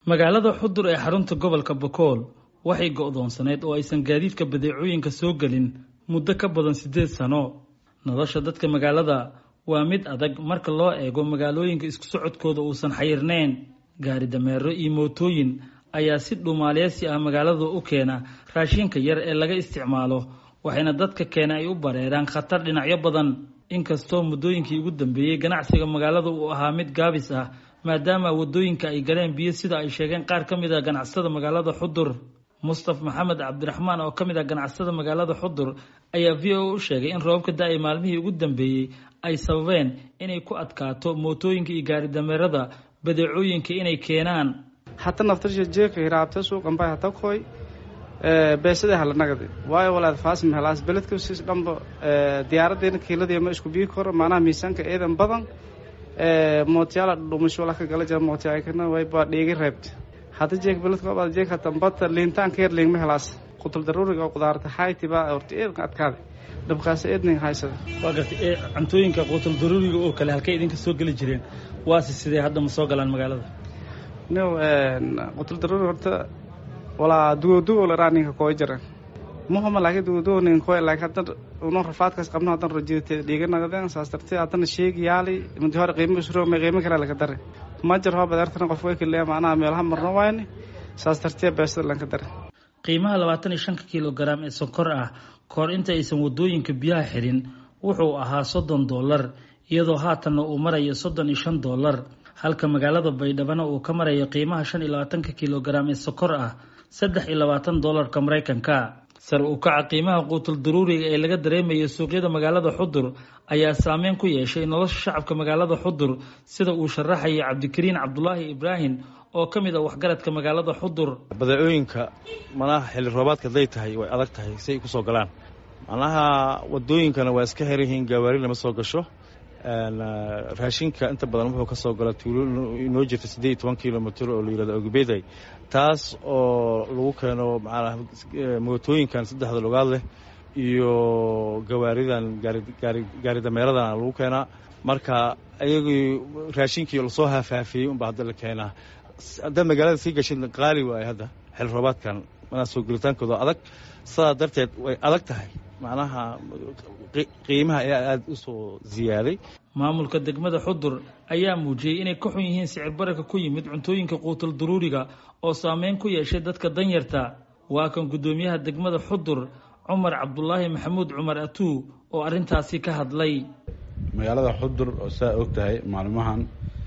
magaalada xudur ee xarunta gobolka bakool waxay go'doonsaneyd oo aysan gaadiidka badeecooyinka soo gelin muddo ka badan siddeed sano nolosha dadka magaalada waa mid adag marka loo eego magaalooyinka isku socodkooda uusan xayirnayn gaari dameero iyo mootooyin ayaa si dhumaaleysi ah magaalada u keena raashinka yar ee laga isticmaalo waxayna dadka keena ay u bareeraan khatar dhinacyo badan inkastoo muddooyinkii ugu dambeeyey ganacsiga magaalada uu ahaa mid gaabis ah maadaama waddooyinka ay galeen biyo sida ay sheegeen qaar ka mid a ganacsada magaalada xudur mustaf maxamed cabdiraxmaan oo ka mid ah ganacsada magaalada xudur ayaa v o u sheegay in roobabka da-ay maalmihii ugu dambeeyey ay sababeen inay ku adkaato mootooyinka iyo gaari dameerada badeecooyinka inay keenaan hata naftarsha jeeka hiraabta suuqanbay hata koy beesada halanagadi waayo walaad faasim helaas beledka sis dhanba diyaaradeena kiiladii ma isku bii koro maanaha miisaanka eedan badan mootiyaala dhumasho la ka gala jira mootiyaakana way baa dheegi reebta hada jeek beledka baad jeek hata bata liintaan ka yar liingma helaas qutul daruuriga oo qudaarta hayti baa horta eedan adkaada dhabkaas eedning haysada waa gartay ee cuntooyinka quutul daruuriga oo kale halkay idinka soo geli jireen waase sidee hadda ma soo galaan magaalada no qutul daruuri horta walaa dugodugo laraa ninka kooy jira muhama laakiin dugodugo ninka kooy laakiin haddan uno rafaadkaas qabno haddan rajidate dhiiga nagadeen saas dartee haddana sheegi yaali mudi hore qiimo isro ma qiimo kale laka dare ma jir hoo badeertana qof way kaleeya macnaha meelaha marno wayne saas dartee beesada lanka dare qiimaha labaatan iyo shanka kilogaram ee sonkor ah kahor inta aysan waddooyinka biyaha xirin wuxuu ahaa soddon dollar iyadoo haatanna uu marayo soddon iyo shan dollar halka magaalada baydhabana uu ka marayo qiimaha shan iyo labaatanka kilogaram ee sokor ah saddex iyo labaatan dollarka maraykanka sar u kaca qiimaha quutul daruuriga ee laga dareemayo suuqyada magaalada xudur ayaa saameyn ku yeeshay nolosha shacabka magaalada xudur sida uu sharaxayay cabdikariin cabdulaahi ibraahim oo ka mid ah waxgaradka magaalada xudur badeecooyinka manaha xilli roobaadka haday tahay way adag tahay si ay kusoo galaan macnaha wadooyinkana waa iska xiran yihiin gawaari lama soo gasho raashinka inta badan wuxuu ka soo gala tuulo inoo jirta siddeed iyo toban kilomitr oo la yihahdo ogbeday taas oo lagu keeno macnaha mootooyinkan saddexda lugaad leh iyo gawaaridan gaari gaari dameeradan lagu keenaa marka ayagii raashinkii lasoo haafaafiyey unbaa hadda la keenaa haddaad magaalada sii gashin qaali waaye hadda xil roobaadkan manaa soo gelitaankooda adag sidaa darteed way adag tahay macnaha qiimaha ayaa aada u soo ziyaaday maamulka degmada xudur ayaa muujiyey inay ka xun yihiin sicir bararka ku yimid cuntooyinka quutul daruuriga oo saameyn ku yeeshay dadka danyarta waa kan guddoomiyaha degmada xudur cumar cabdulaahi maxamuud cumar atuu oo arrintaasi ka hadlay magaalada xudur oo saa og tahay maalmahan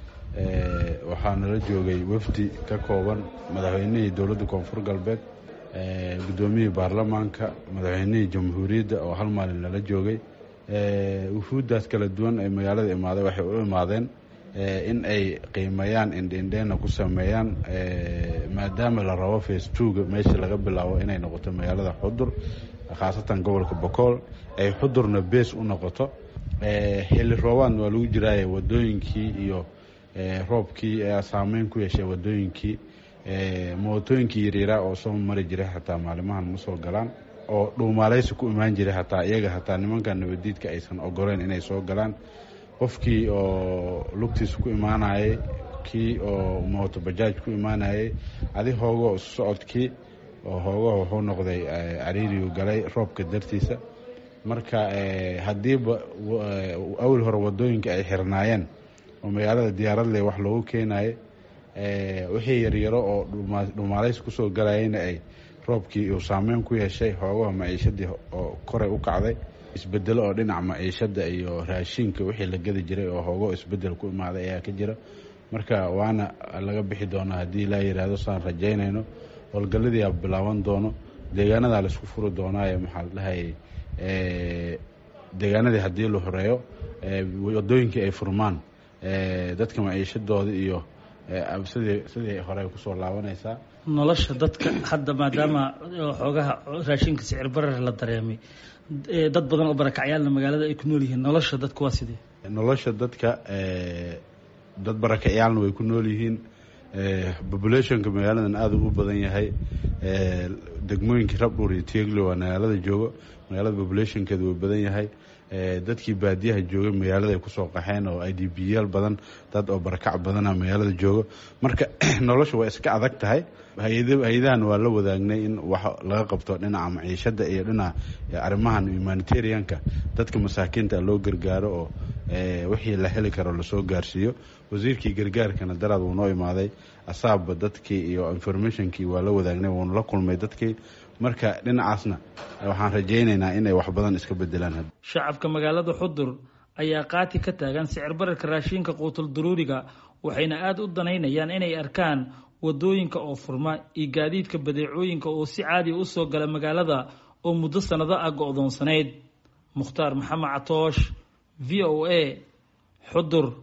waxaa nala joogay wafdi ka kooban madaxweynihii dowladda koonfur galbeed guddoomiyihii baarlamaanka madaxweynihii jamhuuriyadda oo hal maalin nala joogay wufuuddaas kala duwan ee magaalada imaaday waxay u imaadeen in ay qiimeeyaan indhiindheena ku sameeyaan maadaama la rabo facebooka meesha laga bilaabo inay noqoto magaalada xudur khaasatan gobolka bokool ay xudurna bees u noqoto xilli roobaadna waa lagu jiraaye wadooyinkii iyo roobkii ayaa saameyn ku yeeshay wadooyinkii mootooyinkii yaryaaraa oo soo mari jiray xataa maalimahan ma soo galaan oo dhuumaaleysi ku imaan jiray hataa iyaga hataa nimanka nabadiidka aysan ogoleyn inay soo galaan qofkii oo lugtiisa ku imaanayay kii oo mooto bajaaj ku imaanayay adi hoogo isu socodkii oo hoogaha wuxuu noqday cariirigu galay roobka dartiisa marka haddiiba awal hore wadooyinka ay xirnaayeen oo magaalada diyaaradle wax loogu keenaye wixii yaryaro oo dhumaalays kusoo galayayna ay roobkii uu saameyn ku yeeshay hoogaha maciishadii oo koray u kacday isbedelo oo dhinaca maciishada iyo raashinka wixii la gedi jiray oo hoogo isbedel ku imaaday ayaa ka jira marka waana laga bixi doonaa haddii laa yidhaahdo saan rajaynayno howlgalladii a bilaaban doono deegaanadaa laisku furi doonaaye maxaa la dhahayay deegaanadii haddii la horeeyo wadooyinkii ay furmaan dadka maciishadooda iyo sidii sidii hore kusoo laabanaysaa nolosha dadka hadda maadaama xoogaha raashinka sicir barar la dareemay dad badan oo barakacyaalna magaalada ay ku nool yihiin nolosha dadka waa sidee nolosha dadka dad barakacyaalna way ku nool yihiin populationka magaaladan aada u badan yahay degmooyinkii rabdhuur iyo tieglo waa magaalada joogo magaalada populationkeeda wuu badan yahay dadkii baadiyaha joogay magaalada ay kusoo qaxeen oo i d b yaal badan dad oo barakac badana magaalada joogo marka nolosha waa iska adag tahay hay-adahan waa la wadaagnay in wax laga qabto dhinaca maciishada iyo dhinaca arrimahan humanitarianka dadka masaakiinta loo gargaaro oo wixii la heli karo lasoo gaarsiiyo wasiirkii gargaarkana daraad wuu noo imaaday asaabba dadkii iyo informationkii waa la wadaagnay wuuna la kulmay dadkii marka dhinacaasna waxaan rajaynaynaa inay wax badan iska bedelaan shacabka magaalada xudur ayaa qaati ka taagan sicir bararka raashiinka quutul duruuriga waxayna aada u danaynayaan inay arkaan wadooyinka oo furma iyo gaadiidka badeecooyinka oo si caadiya u soo gala magaalada oo muddo sannado ah go-doonsanayd mukhtaar maxamed catoosh v o a xudur